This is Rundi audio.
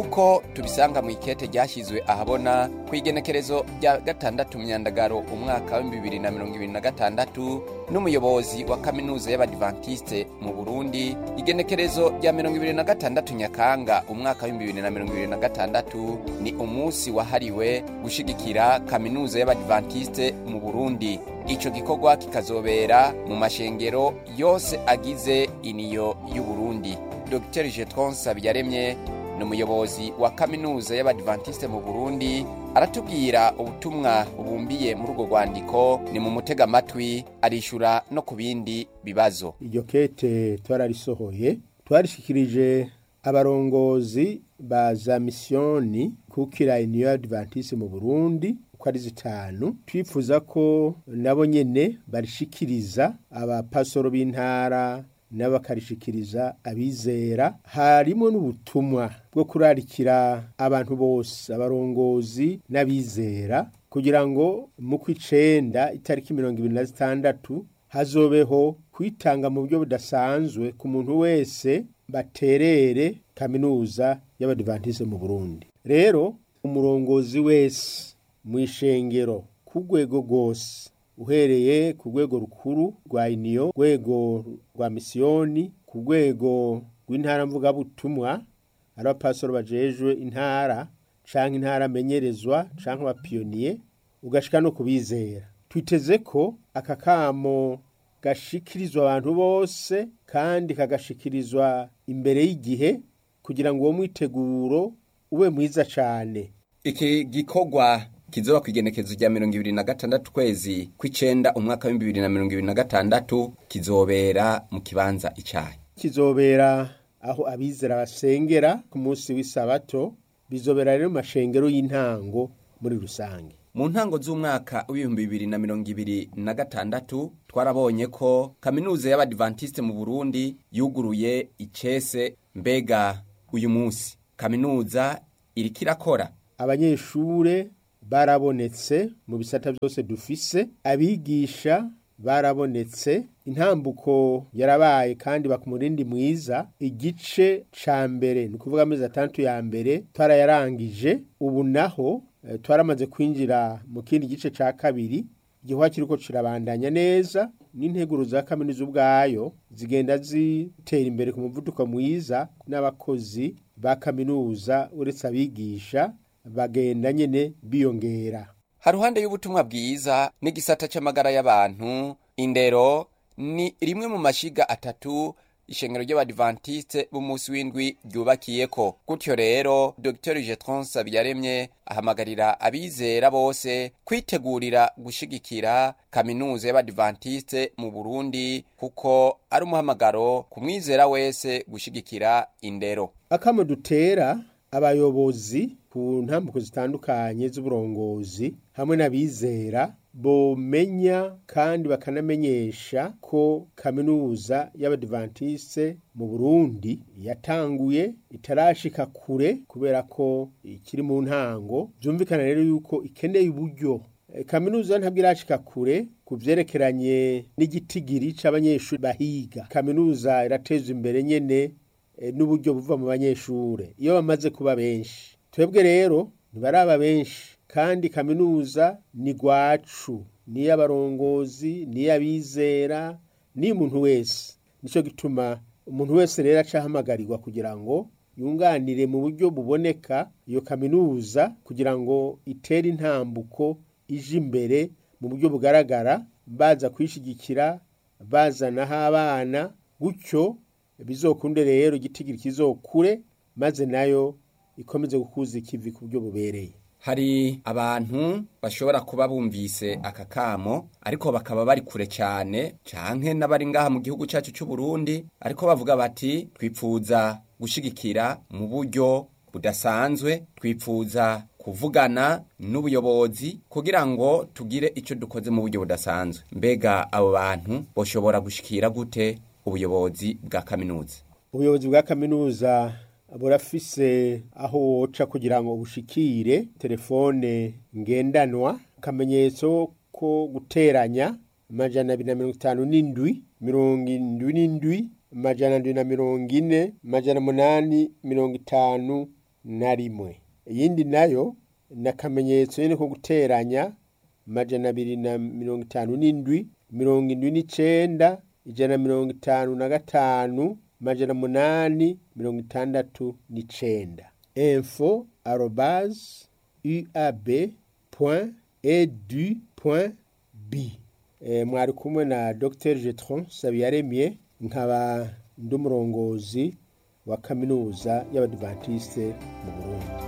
nk'uko tubisanga mu ikete ryashyizwe ahabona ku igenekerezo rya gatandatu myandagaro umwaka wa bibiri na mirongo ibiri na gatandatu n'umuyobozi wa kaminuza y'abadivantisite mu burundi igenekerezo rya mirongo ibiri na gatandatu nyakanga umwaka wa bibiri na mirongo ibiri na gatandatu ni umunsi wahariwe gushigikira kaminuza y'abadivantisite mu burundi ico gikorwa kikazobera mu mashengero yose agize iniyo y'uburundi dr jetron sabiyaremye ni umuyobozi wa kaminuza y'abadivantisite mu burundi aratubwira ubutumwa bubumbiye muri urwo rwandiko ni mu mutega amatwi arishura no ku bindi bibazo iryo kete twararisohoye twarishikirije abarongozi ba za misiyoni kukira iniyo y'abadivantisite mu burundi uko ari zitanu twifuza ko nabo nyene barishikiriza abapasoro b'intara n'abakarishikiriza abizera harimo n'ubutumwa bwo kurarikira abantu bose abarongozi n'abizera kugira ngo mu kw'icenda itariki mirongo ibiri na zitandatu hazobeho kwitanga mu buryo budasanzwe ku muntu wese baterere kaminuza y'abadivantisite mu burundi rero umurongozi wese mu ishengero ku rwego rwose uhereye ku rwego rukuru rwa iniyo rwego rwa misiyoni ku rwego rw'intara mvugabutumwa ari abapasoro bajejwe intara canke intara amenyerezwa canke abapiyoniye ugashika no kubizera twiteze ko aka kamo gashikirizwa abantu bose kandi kagashikirizwa imbere y'igihe kugira ngo uwo mwiteguro ube mwiza cane iki gikorwa kizoba ku igenekezo rya mirongo ibiri na gatandatu kwezi kw'icenda umwaka w'ibihumbi bibiri na mirongo ibiri na gatandatu kizobera mu kibanza icayi kizobera aho abizera basengera ku munsi w'isabato bizobera rero mu mashengero y'intango muri rusange mu ntango z'umwaka w'ibihumbi bibiri na mirongo ibiri na gatandatu twarabonye ko kaminuza y'abadivantisite mu burundi yuguruye icese mbega uyu munsi kaminuza iriko irakora abanyeshure barabonetse mu bisata byose dufise abigisha barabonetse intambuko yarabaye kandi bakumurindi mwiza igice ca mbere ni ukuvuga amezi atandatu ya mbere twarayarangije ubu naho eh, twaramaze kwinjira mu kindi gice ca kabiri igihwa kiriko kirabandanya neza n'integuro za kaminuza ubwayo zigenda zitera imbere ku muvuduko mwiza n'abakozi ba kaminuza uretse abigisha bagenda nyene biyongera haruhande y'ubutumwa bwiza n'igisata c'amagara y'abantu indero ni rimwe mu mashiga atatu ishengero ry'abadivantisite b'umunsi w'indwi ryubakiyeko gutyo rero dr jetron sabiyaremye ahamagarira abizera bose kwitegurira gushigikira kaminuza y'abadivantisite mu burundi kuko ari umuhamagaro ku mwizera wese gushigikira indero akamo dutera abayobozi ku ntambuko zitandukanye z'uburongozi hamwe n'abizera bomenya kandi bakanamenyesha ko kaminuza y'abadivantisite mu burundi yatanguye itarashika kure kubera ko ikiri mu ntango byumvikana rero yuko ikeneye uburyo E, kaminuza ntabwo irashika kure ku vyerekeranye n'igitigiri c'abanyeshuri bahiga kaminuza irateza imbere nyene e, n'uburyo buva mu banyeshure iyo bamaze kuba benshi twebwe rero ntibaraba benshi kandi kaminuza ni gwacu niy'abarongozi niy'abizera niy'umuntu wese nico gituma umuntu wese rero acahamagarirwa kugira ngo yunganire mu buryo buboneka iyo kaminuza kugira ngo itere intambuko ije imbere mu buryo bugaragara baza kwishigikira bazanaho abana gutyo bizokunde rero igitigiri kizokure maze nayo ikomeze gukuza ikivi ku buryo bubereye hari abantu bashobora kuba bumvise aka kamo ariko bakaba bari kure cyane canke n'abari ngaha mu gihugu cyacu cy'u Burundi ariko bavuga bati twipfuza gushigikira mu buryo budasanzwe twipfuza kuvugana n'ubuyobozi kugira ngo tugire icyo dukoze mu buryo budasanzwe mbega abo bantu boshobora gushikira gute ubuyobozi bwa kaminuza ubuyobozi bwa kaminuza burafise aho woca kugira ngo bushikire telefone ngendanwa akamenyetso ko guteranya amajana abiri na mirongo itanu n'indwi mirongo indwi n'indwi amajana ndwi na mirongo ine amajana umunani mirongo itanu na rimwe iyindi nayo ni akamenyetso nyine ko guteranya amajana abiri na mirongo itanu n'indwi mirongo indwi n'icenda ijana na mirongo itanu na gatanu amajana munani mirongo itandatu n'icenda info arobase uab point edu point b e, mwari kumwe na dr jetron sabiyaremye nkaba ndi umurongozi wa kaminuza y'abadivantisite mu burundi